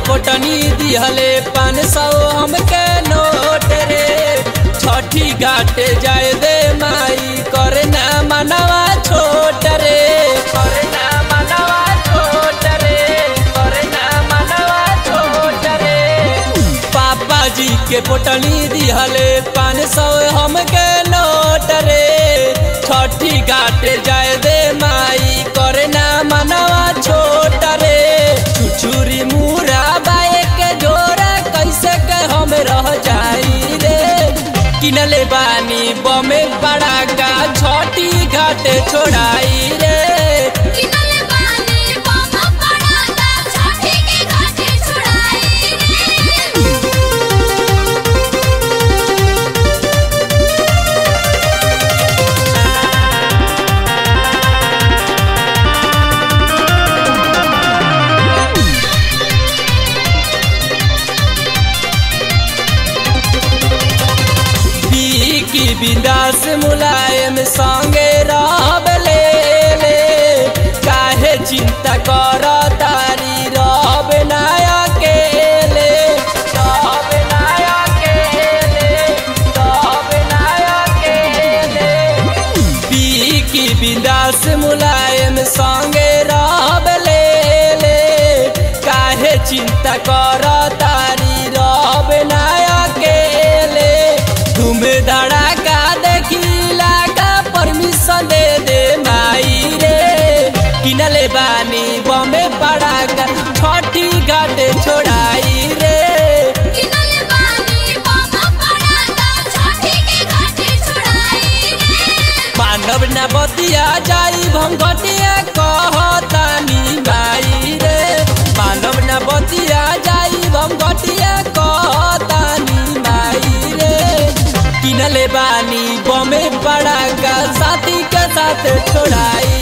पोटनी दिहले पान सौ हमके नोट रे छठी घाटे जाए दे माई करे ना मनवा छोट रे करे ना मनवा छोट रे करे ना मनवा छोट रे पापा जी के पोटनी दिहले पान सौ हमके नोट रे छठी घाटे जाए दे माई करे ना मनवा छोट रे छुछुरी मुरा बाए के जोरा कैसे के हम रह जाई रे किनले बानी बमे बड़ा का छठी घाटे छोड़ाई रे किनले बानी बम पड़ाका छठी के घाटे छुड़ाई रे की बिंदास मुलायम संगे रहब ले ले काहे चिंता कर तारी रहब ना अकेले रहब ना अकेले रहब ना अकेले पी की बिंदास मुलायम संगे रहब ले ले काहे चिंता कर तारी रहब ना अकेले तुम धड़ाका देखिला का परमिशन दे दे माई रे किनले बानी बमे पड़ाका छठी घाटे छोड़ाई रे किनले बानी बम पड़ाका छठी के घाटे छुड़ाई रे मानव न बतिया जाई भंगटिया कहतानी माई रे मानव न बतिया जाई भंगटिया कहतानी माई रे किनले बानी बमे पड़ा का साथी के साथ छोड़ाई